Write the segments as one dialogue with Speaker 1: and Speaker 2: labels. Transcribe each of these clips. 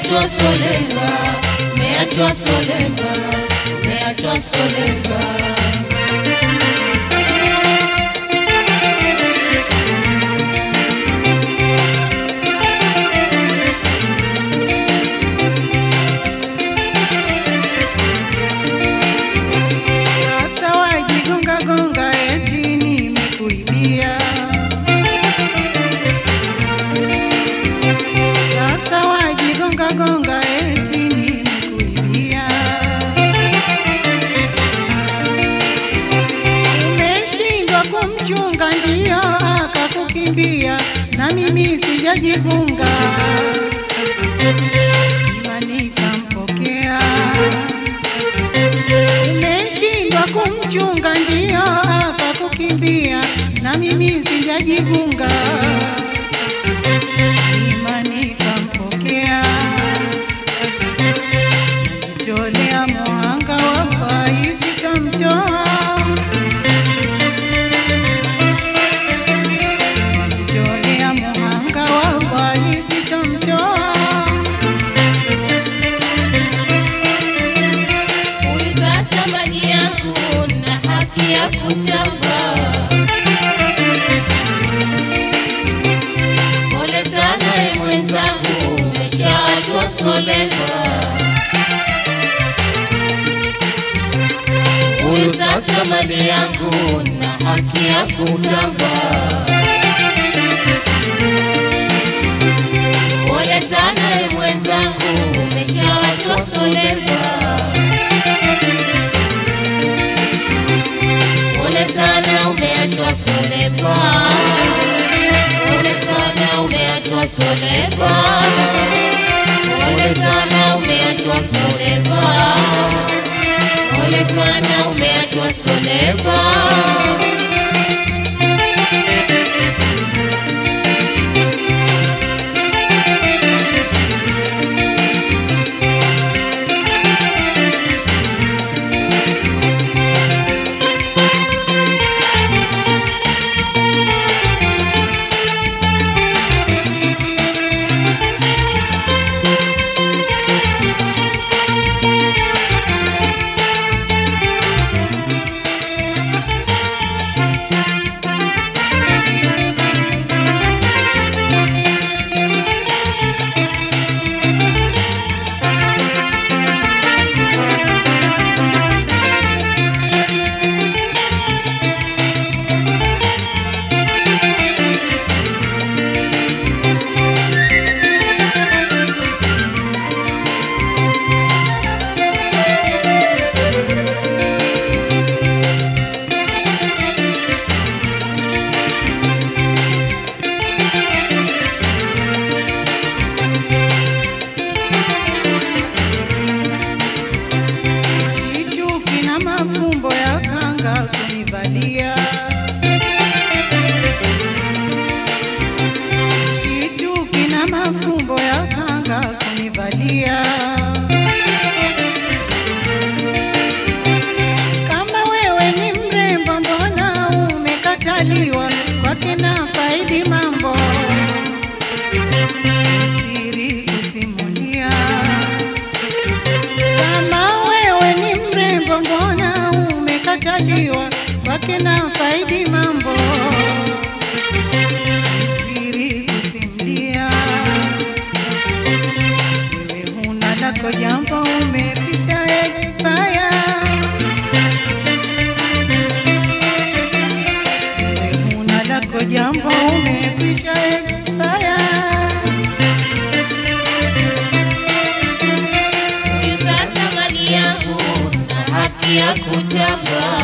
Speaker 1: umeachwa solemba, umeachwa solemba, umeachwa solemba.
Speaker 2: Sasa wajigonga gonga eti nimekuibia. Sasa wajigonga gonga eti nimekuibia. Umeshindwa kumchunga ndio akakukimbia, na mimi sijajigunga. Imani kampokea umeshindwa kumchunga ndio akakukimbia, na mimi sijajigunga. Imani kampokea, najitolea mwanga wa fai sitamtoa. Najitolea mwanga wa fai sitamtoa.
Speaker 1: Uliza thamani yangu na haki ya kutamba. Pole sana e mwenzangu, umeshaachwa solemba. Uliza thamani yangu na haki ya kutamba. Pole sana e mwenzangu, umeshaachwa solemba. Pole sana umeachwa solemba. Pole sana umeachwa solemba. Pole sana umeachwa solemba. Pole sana umeachwa solemba.
Speaker 2: Shituki na mafumbo ya kanga kunivalia. Shituki na mafumbo ya kanga kunivalia. Kama wewe ni mrembo, mbona umekataliwa? Kwake na faidi mambo siri kusimulia kama wewe ni mrembo, mbona umekataliwa? Kwake na faidi mambo siri kusimulia. Wewe huna lako jambo, umepisha expire. Wewe huna lako jambo, umepisha expire.
Speaker 1: Uliza thamani yangu na haki ya kutamba.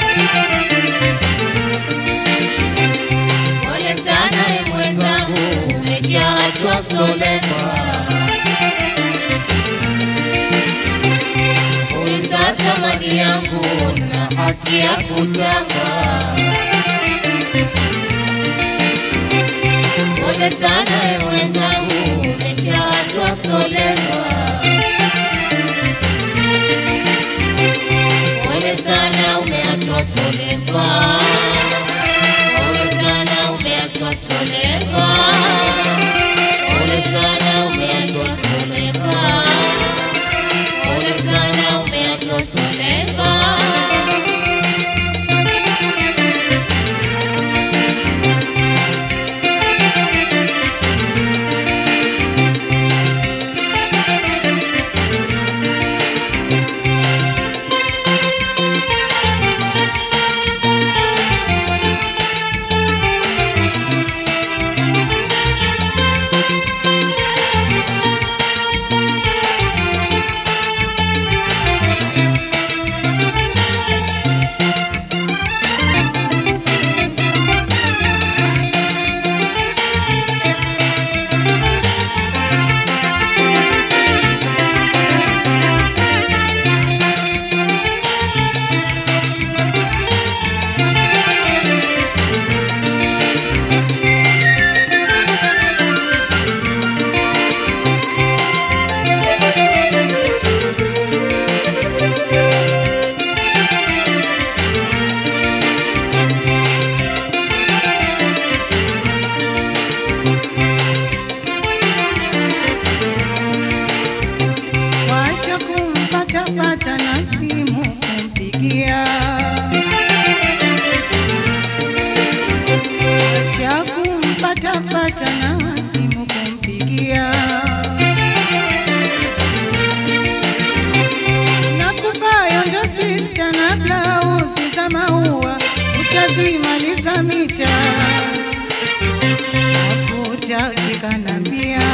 Speaker 1: Pole sana e mwenzangu, umeshaachwa solemba. Uliza thamani yangu na haki ya kutamba. Pole sana e mwenzangu, umeshaachwa solemba. Pole sana umeachwa solemba. Pole sana umeachwa solemba. Pole sana umeachwa solemba.
Speaker 2: sijapata na simu kumpigia. Nakupayo ndo sista na blausi za maua, utazimaliza mita hakutakikanambia.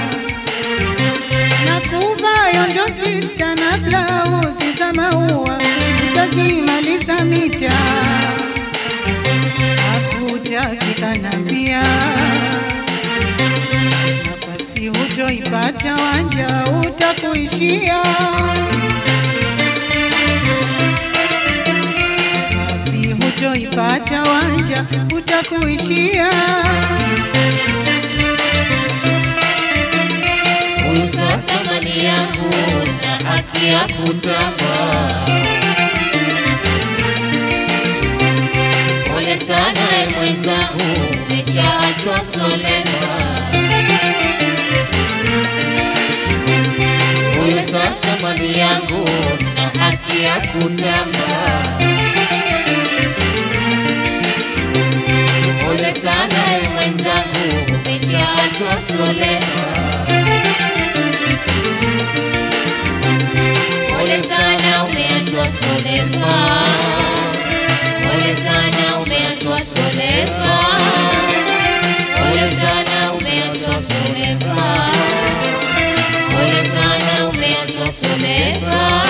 Speaker 2: Nakupayo ndo sista na blausi za maua, utazimaliza mita hakutakikanambia. Nafasi hutoipata wanja utakuishia Wapi hutoipata wanja utakuishia.
Speaker 1: Huyu sasa mali yangu na haki ya kutamba. Pole sana e mwenzangu, umeshaachwa solema. Huyu sasa mali yangu na haki ya kutamba. Pole sana e mwenzangu, umeshaachwa solema. Pole sana umeachwa solema. Pole sana umeachwa solema. Pole sana umeachwa solema. Pole sana umeachwa solema.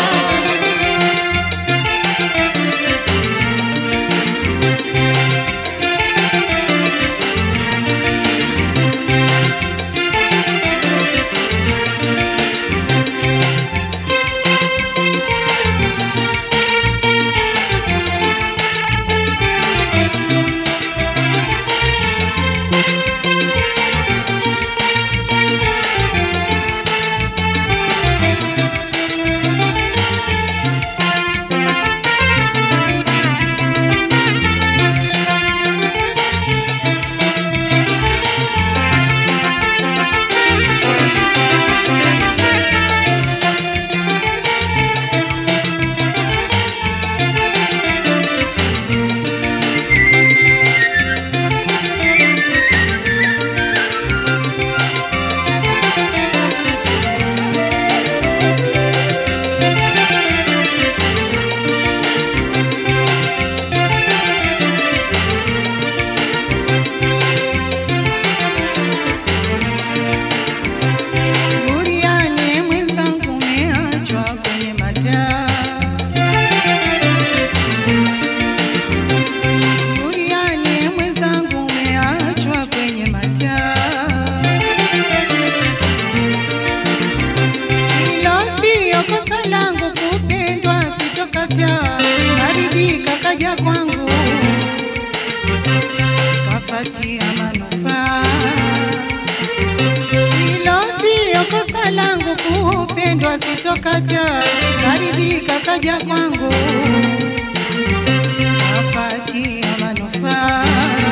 Speaker 2: Buriani mwenzangu umeachwa kwenye mataa. Buriani mwenzangu umeachwa kwenye mataa. Hilo sio kosa langu kupendwa, sitokataa. Karidhika kaja kwangu, kapatia manufaa hilo sio kosa langu kupendwa, sitokataa. Karidhika kaja kwangu, kapatia manufaa.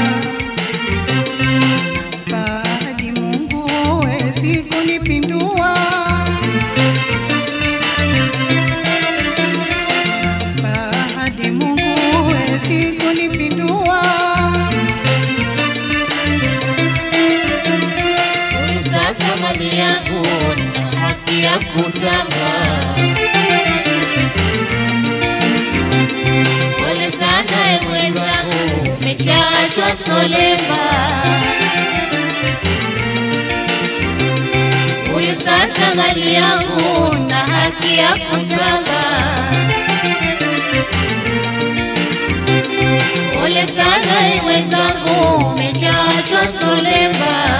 Speaker 2: Badi Mungu hawezi kunipindua. Badi Mungu hawezi kunipindua.
Speaker 1: Huyu sasa mali yangu na haki ya kutamba. Pole sana e mwenzangu, umeshaachwa solema. Huyu sasa mali yangu na haki ya kutamba. Pole sana e mwenzangu, umeshaachwa solema.